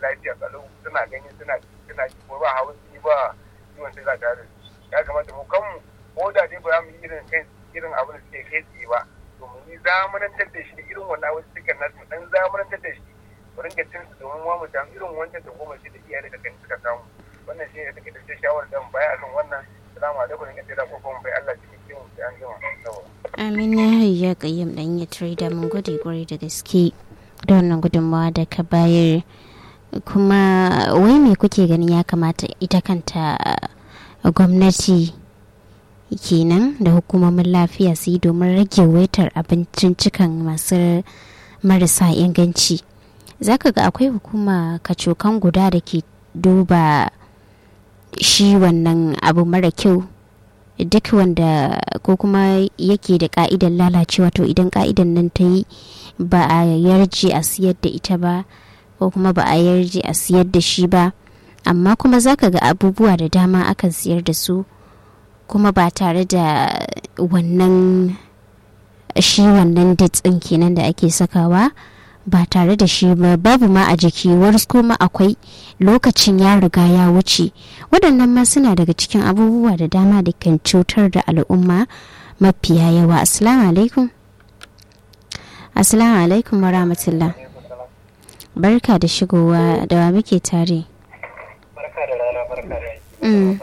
lafiya kalau suna gani suna suna ko ba hawan jini ba ciwon sai za ta da ya kamata mu kanmu ko da dai ba za mu yi irin kai irin abin da suke kai tsaye ba to mu yi zamanantar da shi da irin wannan wasu suka nasu mu dan zamanantar da shi mu ringa cin su domin mu samu irin wancan da goma shi da iyaye da kan suka samu wannan shi ne take da shawarar da mu baya akan wannan salamu alaikum ne kace da ko kuma bai Allah cikin mu sai an gama Amin ya hayya kayyam dan ya da mun gode kwarai da gaske da wannan gudunmawa da ka bayar kuma wai me kuke ganin ya kamata ita kanta gwamnati kenan da hukumomin lafiya su yi domin rage waitar abincin cikan masu marasa inganci zaka ga akwai hukuma kacokan guda da ke duba shi wannan abu mara kyau duk wanda ko kuma yake da ka'idar lalacewa to idan ka'idan nan ta yi ba a yarje a siyar da ita ba ko kuma ba a yarje a siyar da shi ba amma kuma zaka ga abubuwa da dama akan siyar da su kuma ba tare da wannan shi wannan ditsin kenan da ake sakawa ba tare da shi ba babu ma a jiki wasu kuma akwai lokacin ya riga ya wuce waɗannan ma suna daga cikin abubuwa da dama da kan cutar da al'umma mafiya yawa assalamu alaikum assalamu alaikum wa rahmatullah barka da shigowa da wa muke tare barka da rana barka da Mm.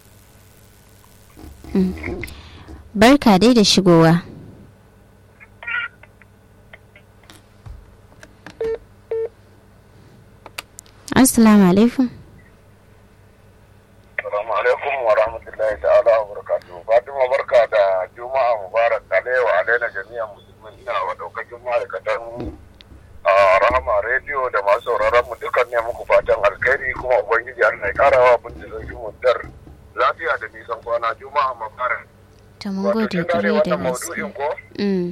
Mm. barka dai da shigowa assalamu alaikum Assalamu alaikum wa rahmatullahi ta'ala wa barakatuhu. Fatima barka da Juma'a Mubarak Alewa Alaina jami'an musulmin ina wa daukakin ma'aikatan a Rahama Radio da masu sauraron mu dukan ne muku fatan alkhairi kuma Ubangiji Allah ya karawa bin da zai muddar lafiya da nisan kwana Juma'a Mubarak. ta mun Wato gode kin gane kwarai da wannan gaske maudu'in ko? Mm.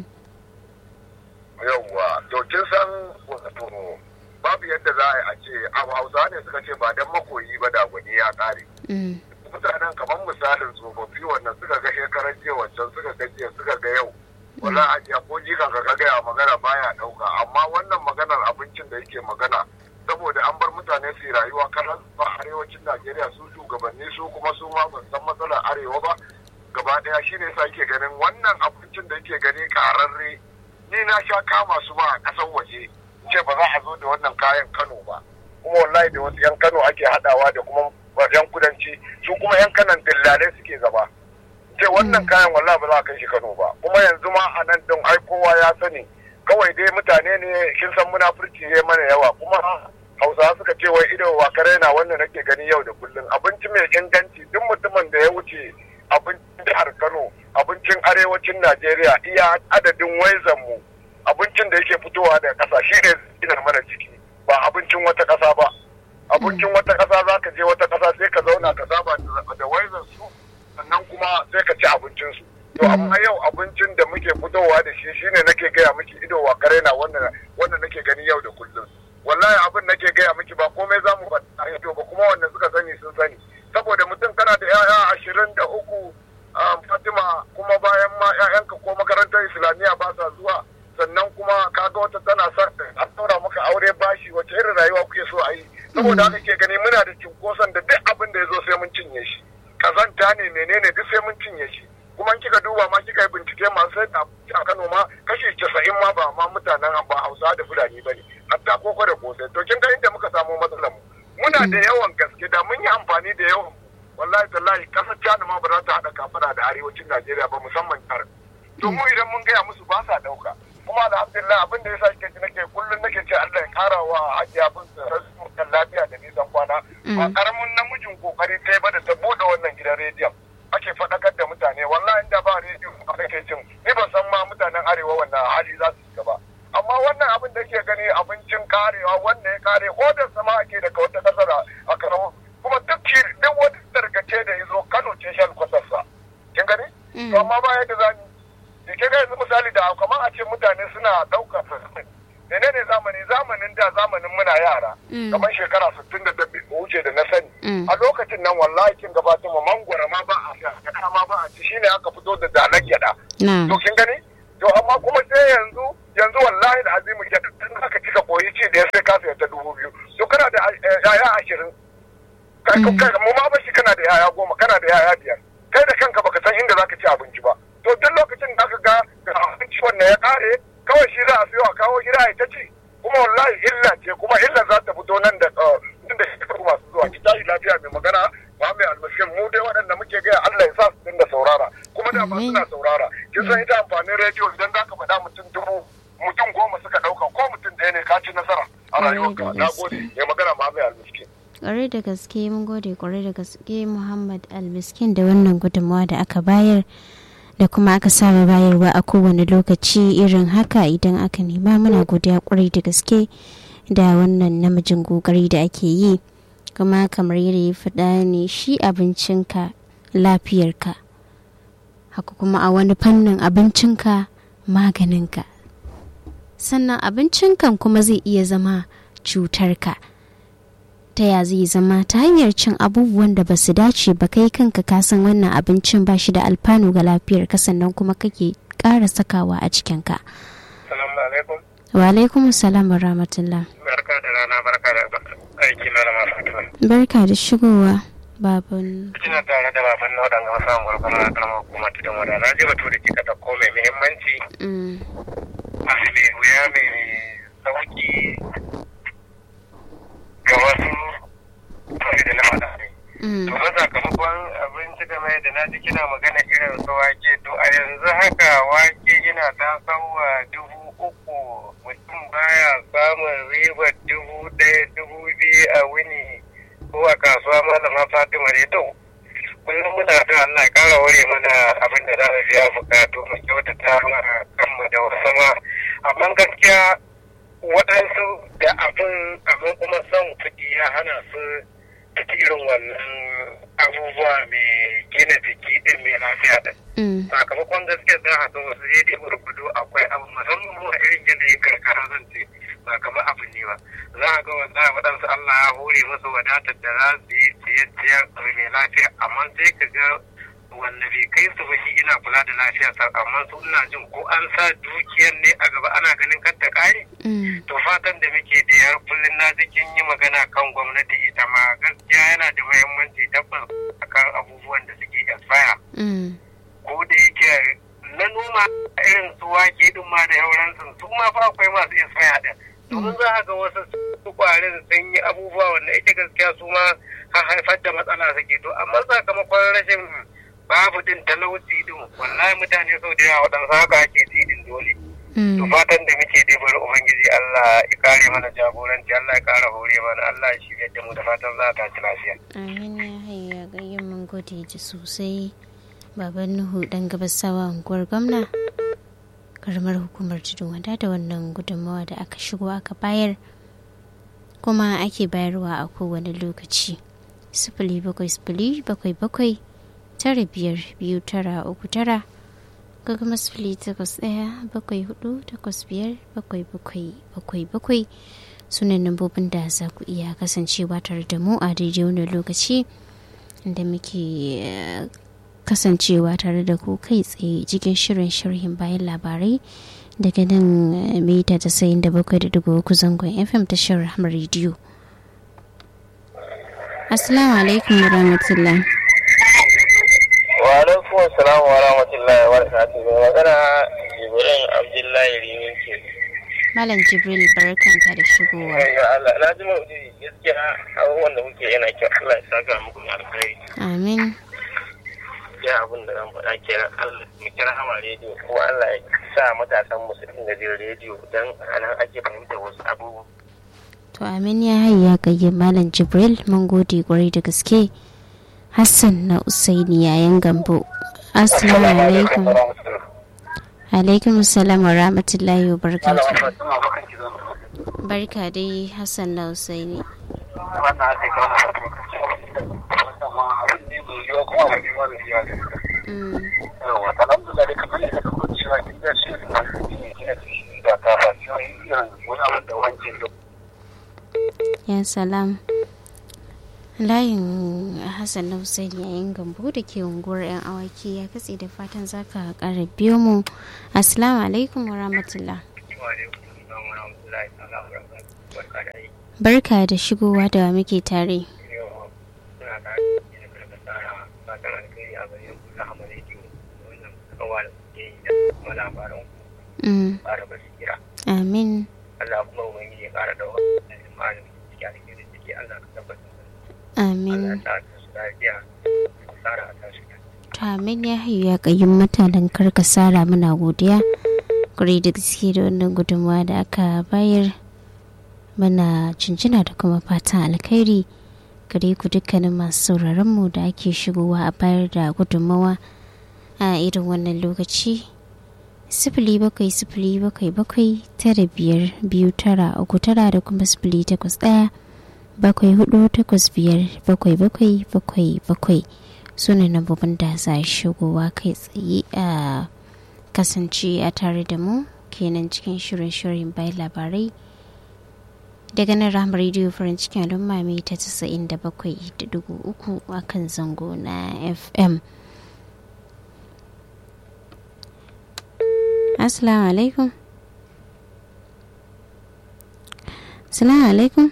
Yawwa, to kin san wato babu yadda za a yi a ce abu Hausa ne suka ce ba dan makoyi ba da gwani ya kare. Mm. mutanen kamar misalin tsofaffi wannan suka ga shekarar jiya wancan suka ga jiya suka ga yau wala ajiya ko jikan ka ka gaya magana baya dauka amma wannan maganar abincin da yake magana saboda an bar mutane su yi rayuwa kanan ba arewacin najeriya su shugabanni su kuma su ma ban san matsalar arewa ba gaba daya shine yasa yake ganin wannan abincin da yake gani kararre ni na sha kama su ma a kasar waje ce ba za a zo da wannan kayan kano ba kuma wallahi da wasu yan kano ake hadawa da kuma yan kudanci su kuma yan kanan dillalai suke gaba ce wannan kayan wallahi ba za a kai shi kano ba kuma yanzu ma a nan din ai kowa ya sani kawai dai mutane ne kin san munafurci ya mana yawa kuma hausawa suka ce wai ido wa kare na wannan nake gani yau da kullum abinci mai inganci duk mutumin da ya wuce abincin jihar kano abincin arewacin najeriya iya adadin waizan mu abincin da yake fitowa daga ƙasa shi ne ina mana ciki ba abincin wata ƙasa ba abincin wata ƙasa za ka je wata ƙasa sai ka zauna ka saba da- da waizan su sannan kuma sai ka ci abincin su to amma yau abincin da muke fitowa da shi shine nake gaya miki ido wa kare na wannan wannan nake gani yau da kullum wallahi abin nake gaya miki ba komai za mu faɗa a ido ba kuma wanda suka sani sun sani saboda mutum kana da 'ya'ya ashirin da uku um, fatima kuma bayan ma 'ya'yanka ko makarantar islamiyya ba sa zuwa sannan kuma kaga wata tana son a ɗaura maka aure bashi wace irin rayuwa kuke so a yi saboda haka ke gani muna da cinkoson da duk abin da ya zo sai mun cinye shi kazanta ne menene duk sai mun cinye shi kuma in kika duba ma kika yi bincike masu sai da abinci a Kano ma kashi casa'in ma ba ma mutanen ba Hausa da Fulani ba ne hatta koko da kosai to kin ga inda muka samu matsalar mu muna da yawan gaske da mun yi amfani da yawan wallahi tallahi kasar China ma ba za ta haɗa kafara da arewacin Najeriya ba musamman jihar to mu idan mun gaya musu ba sa ɗauka kuma alhamdulillah abin da ya sa kike nake kullum nake ce Allah ya kara wa hajiya bin kan lafiya da nisan kwana ba karamin namijin kokari kai ba da ta bude wannan gidan rediyon ake faɗakar da mutane wallahi inda ba rediyo a kake jin ni ban san ma mutanen arewa wannan hali za su shiga ba amma wannan abin da ke gani abincin karewa wanda ya kare odar sama ake daga wata kasar a karawa kuma duk kir- duk wata tarkace da ya zo Kano ce shan kwasarsa kin gani to amma ba yadda za ni da ke ga yanzu misali da kamar a ce mutane suna ɗaukar menene zamani zamanin da zamanin muna yara kamar shekara 60 da dabbe wuce da na sani Mm. a lokacin nan wallahi kin gabata mu mangwara ma ba a sha gyada ma ba a ci shine aka fito da dalar gyada na to kin gani to amma kuma sai yanzu yanzu wallahi da azimu gyada tun aka cika koyi ci da ya sai ka sayar ta dubu biyu to kana da yaya ashirin mu ma bashi kana da yaya goma kana da yaya biyar kai da kanka baka san inda zaka ci abinci ba to duk lokacin da aka ga ga abinci wannan ya kare kawai shi za a siyo a kawo gida ya ta ci kuma wallahi illa ce kuma illa za ta fito nan da nan da shekaru masu zuwa ki tashi lafiya mai magana Muhammad Almaskin mu dai waɗanda muke gaya Allah ya sa su dinga saurara kuma da ma suna saurara kin san ita amfanin rediyo idan za ka faɗa mutum dubu mutum goma suka ɗauka ko mutum ɗaya ne ka ci nasara a rayuwarka na gode mai magana Muhammad Almaskin kwarai da gaske mun gode kwarai da gaske Muhammad Almiskin da wannan gudunmawa da aka bayar da kuma aka saba bayarwa a kowane lokaci irin haka idan aka nema muna godiya kwarai da gaske da wannan namijin kokari da ake yi kuma kamar yadda ya faɗa ne shi abincinka lafiyarka haka kuma a wani fannin abincinka maganinka sannan abincinkan kuma zai iya zama cutarka ta ya zai zama ta hanyar cin abubuwan da ba su dace ba kai kanka kasan wannan abincin ba shi da alfanu ga lafiyar ka sannan kuma kake ƙara sakawa a cikinka. wa alaikum salam wa rahmatullah barka da rana barka da aiki malama fatima barka da shigowa baban kina tare da baban na wadanda wasu anguwar kuma na karamar hukuma ta dan wada na ji batu da kika da mai muhimmanci abu mai wuya mai sauki ga wasu kawai da na faɗa ne. To ba sakamakon abinci game da na ji kina magana irin su wake to a yanzu haka wake yana ta sauwa dubu uku mutum baya samun ribar dubu ɗaya dubu biyu a wuni ko a kasuwa malama Fatima ne to kullum muna da Allah ƙara ware mana abin da za mu biya bukatu mu kyautata ma kanmu da wasu ma amma gaskiya waɗansu da abin abin kuma son kuɗi ya hana su ciki irin wannan abubuwa mai gina jiki ɗin mai lafiya ɗin. Sakamakon gaskiya za a so wasu ya dai gurgudu akwai abu musamman mu a irin yanayin karkara zan ce ba kamar abin ne ba. Za a ga wanda waɗansu Allah ya hore musu wadatar da za su yi ciye-ciye mai lafiya amma sai ka ga wanda bai kai su ba shi ina kula da lafiya sa amma su ina jin ko an sa dukiyar ne a gaba ana ganin kar ta kare to fatan da muke da yar kullun na jikin yi magana kan gwamnati ita ma gaskiya yana da muhimmanci tabbas akan abubuwan da suke expire ko da yake na noma irin su wake din ma da yauransu su ma fa akwai masu expire din domin za a ga wasu su kwarin sun yi abubuwa wanda ita gaskiya su ma haifar da matsala suke to amma sakamakon rashin babu din talauci din wallahi mutane sau da yawa waɗansu haka ake tidin dole to fatan da muke dai bari ubangiji Allah ya kare mana jagoranci Allah ya kara hore mana Allah ya shirya da mu da fatan za ta ci lafiya amin ya hayya gayyan mun gode ji sosai baban nuhu dan gabasawa unguwar gwamna karamar hukumar tudun wada da wannan gudunmawa da aka shigo aka bayar kuma ake bayarwa a kowane lokaci sifili bakwai sifili bakwai bakwai tara biyar biyu tara uku tara ga kuma sifili takwas ɗaya bakwai hudu takwas biyar bakwai bakwai bakwai bakwai sunan lambobin da za ku iya kasancewa tare da mu a daidai wani lokaci da muke kasancewa tare da ku kai tsaye cikin shirin sharhin bayan labarai daga nan mita ta sayin da bakwai da dubu uku zangon fm ta shirin hamar rediyo assalamu alaikum wa rahmatullah wa alaikum assalam wa rahmatullahi wa barakatuh mai magana jibrin abdullahi rimin ke malam jibril barkanka da shigowa Allah na ji maudu'i gaskiya abubuwan da muke yana kyau Allah ya saka muku da alkhairi amin ya abin da zan faɗa kenan Allah mu kira hama rediyo ko Allah ya sa matasan mu su dinga jin rediyo dan anan ake fahimtar wasu abubuwa to amin ya hayya gayye malam jibril mun gode kwarai da gaske hassan na usaini yayan gambo assalamu alaikum alaikum salam wa rahmatullahi wa barakatuh barka dai hassan na usaini ya salam layin hassan na hussein yayin gambo da ke unguwar 'yan awaki ya katse da fatan zaka kara biyo mu assalamu alaikum wa rahmatullah barka da shigowa da wa muke tare yau suna da yin karka tsara fatan alkhairi a bayan kula a rediyo wannan kawa da kuke yi da kuma labaran Mm, fara basira amin Allah kuma ubangiji ya kara da wani malami ciki alkhairi ciki Allah ka tabbatar Allah amin ya sa ta su lafiya tsara a tashi to amin ya hayu ya kayyun mutanen karkasara muna godiya kuri da gaske da wannan gudunmawa da aka bayar mana cincina da kuma fatan alkhairi gare ku dukkanin masu sauraron mu da ake shigowa a bayar da gudunmawa a irin wannan lokaci sifili bakwai sifili bakwai bakwai tara biyar biyu tara uku tara da kuma sifili takwas ɗaya bakwai hudu takwas biyar bakwai bakwai bakwai bakwai su ne nambobin da za a shigowa kai tsaye a kasance a tare da mu kenan cikin shirin shirin bayan labarai daga nan ramar rediyo farin cikin al'umma mai ta 97.3 a kan zango na fm assalamu alaikum assalamu alaikum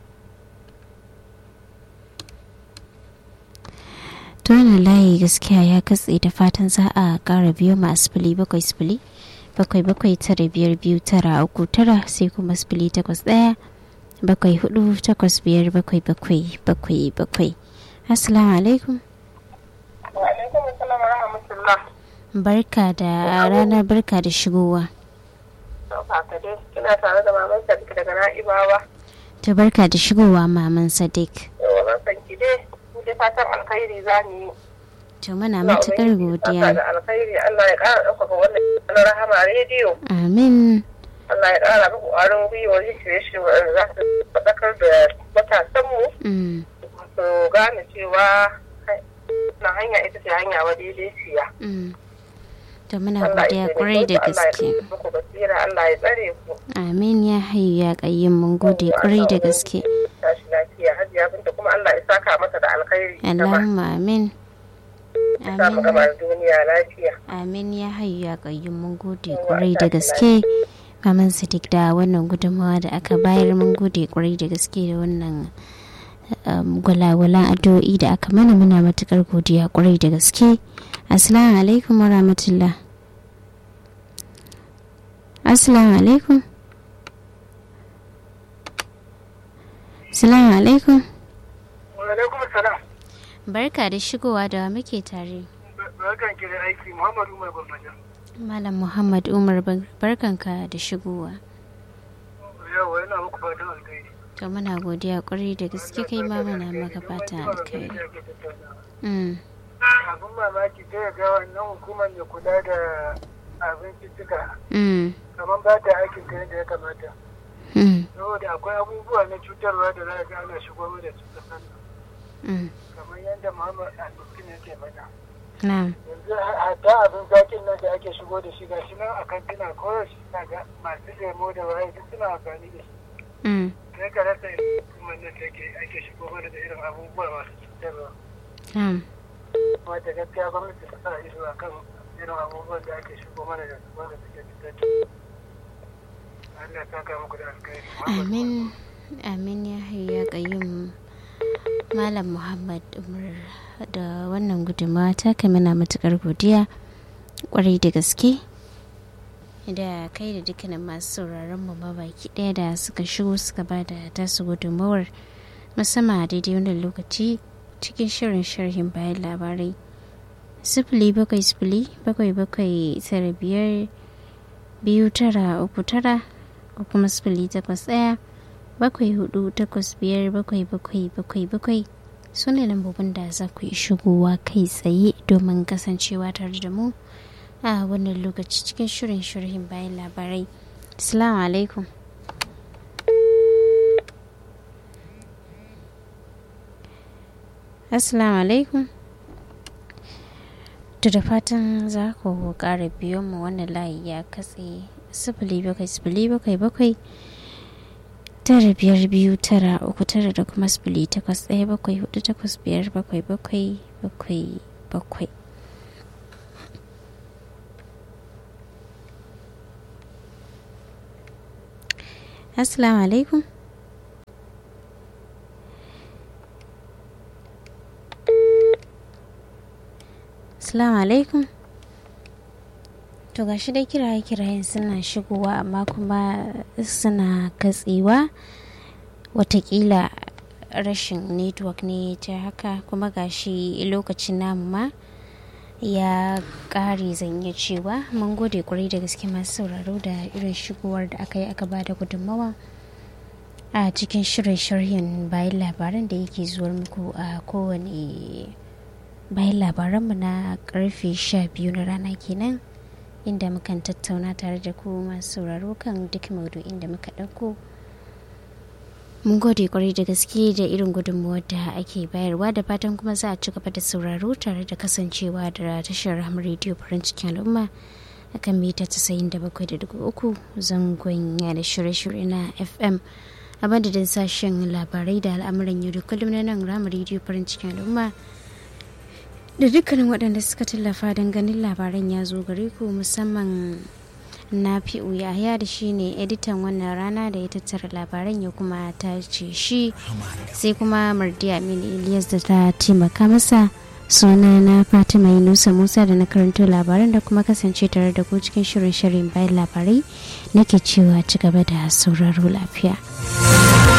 wannan layi gaskiya ya katse da fatan za a kara biyo ma sifili bakwai sifili bakwai bakwai tara biyar biyu tara uku tara sai kuma sifili takwas ɗaya bakwai hudu takwas biyar bakwai bakwai bakwai bakwai assalamu alaikum Wa alaikum assalam wa rahmatullah. barka da rana barka da shigowa To kaka dai kina tare da maman Sadiq daga Na'ibawa. ta barka da shigowa maman sadiq Yawa na san ki dai mu dai fatan alkhairi za mu yi. to muna Allah matukar Ubangiji ya saka godiya da alkhairi Allah ya ƙara ɗaukaka wannan na rahama rediyo. amin Allah ya ƙara muku ƙwarin gwiwa yin shirye-shirye waɗanda za su faɗakar da matasanmu Mm, su gane cewa na hanya ita ce hanya wa daidaiciya. mm. to muna Allah godiya ya kwarai da taimake ku, Allah ya gaske ƙara muku basira Allah ya tsare ku. amin ya hayu ya kayyum mun gode kwarai da gaske Tashi lafiya hajiya binta kuma Allah ya saka mata da alkhairi. ita ma. allahumma amin Ya sa mu gama amin da duniya lafiya. amin ya hayu ya kayyum mun gode kwarai da gaske maman sadiq da wannan gudunmawa da aka bayar mun gode kwarai da gaske da wannan um, gwalagwalan addu'o'i da aka mana muna matukar godiya kwarai da gaske assalamu alaikum wa rahmatullah assalamu alaikum assalamu alaikum alaikum salam barka da shigowa da wa muke tare barkan ki da aiki muhammadu mai gwamnati malam muhammad umar bar- barkanka da shigowa yawa yana muku fatan alkhairi to muna godiya kwarai da gaske kai ma muna maka fatan alkhairi Mm, abin mamaki ta ya ga wannan hukumar mai kula da abincicika mm, kamar ba ta aikin ta yadda ya kamata mm, saboda akwai abubuwa na cutarwa da za a ga ana shigo da su kasan nan mm. kamar yadda muhammad al-miskin yake faɗa na'am yanzu hatta abin zakin nan da ake shigo da shi gashi nan a kantina koyaushe na ga masu lemo da waye duk suna amfani da shi Mm, sai ka rasa irin hukumar nan take ake shigo mana da irin abubuwa masu cutarwa na'am kuma da gaskiya gwamnati ta sa ido a kan irin abubuwan da ake shigo mana da su wanda suke cutar da Allah ya saka muku da alkhairi amin amin ya hayu ya kayyum malam muhammad umar da wannan gudunmawa ta kai muna matukar godiya kwarai da gaske da kai da dukkanin masu sauraron mu ma baki ɗaya da suka shigo suka ba da tasu gudunmawar musamman a daidai wannan lokaci cikin shirin sharhin bayan labarai sifili bakwai sifili bakwai bakwai tara biyar biyu tara uku tara ko kuma sifili takwas ɗaya bakwai hudu takwas biyar bakwai bakwai bakwai bakwai su ne lambobin da za ku yi shigowa kai tsaye domin kasancewa tare da mu a wannan lokaci cikin shirin shirhin bayan labarai assalamu alaikum assalamu alaikum to da fatan za ku ƙara biyo mu wannan layi ya katse sifili bakwai sifili bakwai bakwai tara biyar biyu tara uku tara da kuma sifili takwas ɗaya bakwai hudu takwas biyar bakwai bakwai bakwai bakwai assalamu alaikum assalamu alaikum to gashi dai kiraye kirayen suna shigowa amma kuma suna katsewa watakila rashin network ne ta haka kuma gashi lokacin namu ma ya ƙare zan iya cewa mun gode kwarai da gaske masu sauraro da irin shigowar da aka yi aka ba da gudunmawa a cikin shirin sharhin bayan labaran da yake zuwar muku a kowane bayan labaranmu na karfe 12 na rana kenan inda mukan tattauna tare da ku masu sauraro kan duk maudu'in da muka ɗauko mun gode kwarai da gaske da irin gudunmuwar da ake bayarwa da fatan kuma za a ci gaba da sauraro tare da kasancewa da tashar ramar rediyo farin cikin al'umma a kan mita 97.3 zangon da shirye-shirye na fm a madadin sashen labarai da al'amuran yau da kullum na nan ramar rediyo farin cikin al'umma da dukkanin waɗanda suka tallafa don ganin labaran ya zo gare ku musamman na fi'u yahaya da shi ne editan wannan rana da ya tattara labaran ya kuma ta ce shi sai kuma mardi aminu ilyas da ta taimaka masa suna na fatima yunusa musa da na karanto labaran da kuma kasance tare da ku cikin shirin shirin bayan labarai nake cewa ci gaba da sauraro lafiya